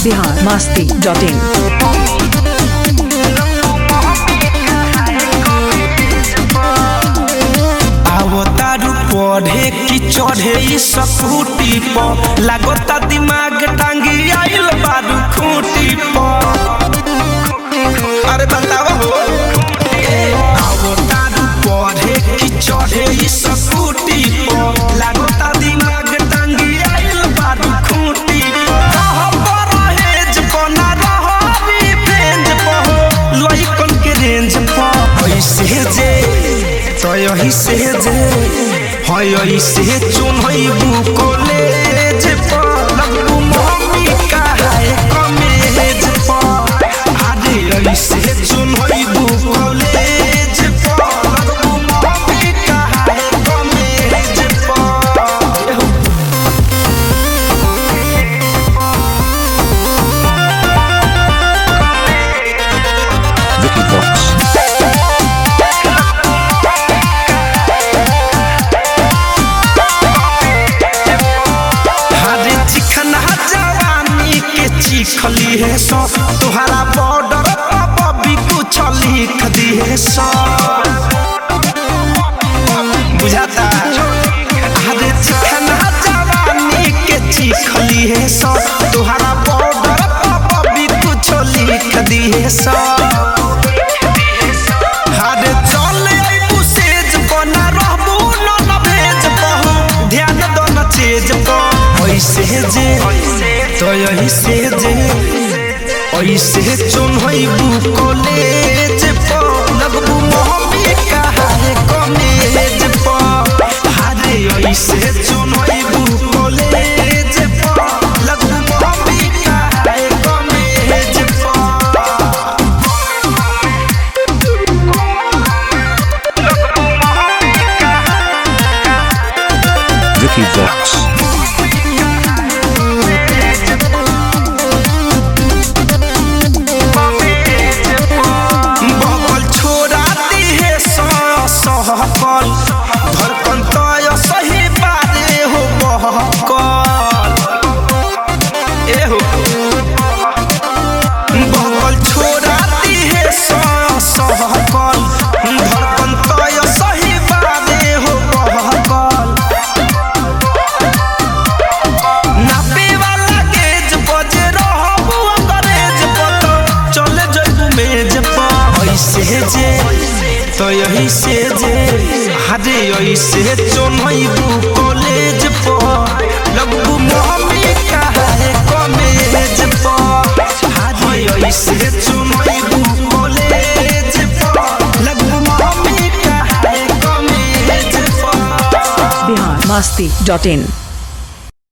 Bihar Masti dot in आवतारू पढ़े की चढ़े ई स्कूटी पर लागता दिमाग टांगी आइल बारू खूटी पर अरे बतावा हो ए, आवतारू पढ़े की चढ़े ई स्कूटी पर लागता दिमाग टांगी आइल बारू खूटी पर रह परहेज बना रह रिवेंज पर हो लइकन के रेंज पर ऐसे जे तो यही से जे है यही से चुन है कॉलेज पर लगू मम्मी का है कॉलेज पर अरे यही से चुन है कॉलेज पर लगू मम्मी का है कॉलेज पर Vicky Vox. हरे चिकना जवानी के चिखली है सो तुहरा बॉर्डर पर भी कुछ लिख दी है सो बुझाता हरे चिकना जवानी के चिखली है सो तुहरा बॉर्डर पर भी कुछ लिख दी है सो हरे चल अइबू सेज बना रहबू न न भेज बहू ध्यान दो न चेज पर ऐसे जे तो यही से जे ऐसे चुन होइबू कॉलेज पर लगबू मम्मी का है कॉलेज पर हरे ऐसे चुन होइबू कॉलेज पर लगबू मम्मी का है कॉलेज पर Vicky Vox. बगल छोड़ाती है सहकल धड़कन तय सही बारे हो बहकल ए हो बगल छोड़ाती है सहकल धड़कन तय सही बारे हो बहकल नापे वाला गेज बजे रहबू अंग्रेज पत चले जइबू मेज पर ऐसे जे तो यही से जे हरे ऐसे चुनैबू कॉलेज पर लगबू मम्मी का है कॉलेज पर हरे ऐसे चुनैबू कॉलेज पर लगबू मम्मी का है कॉलेज पर बिहार मस्ती डॉट इन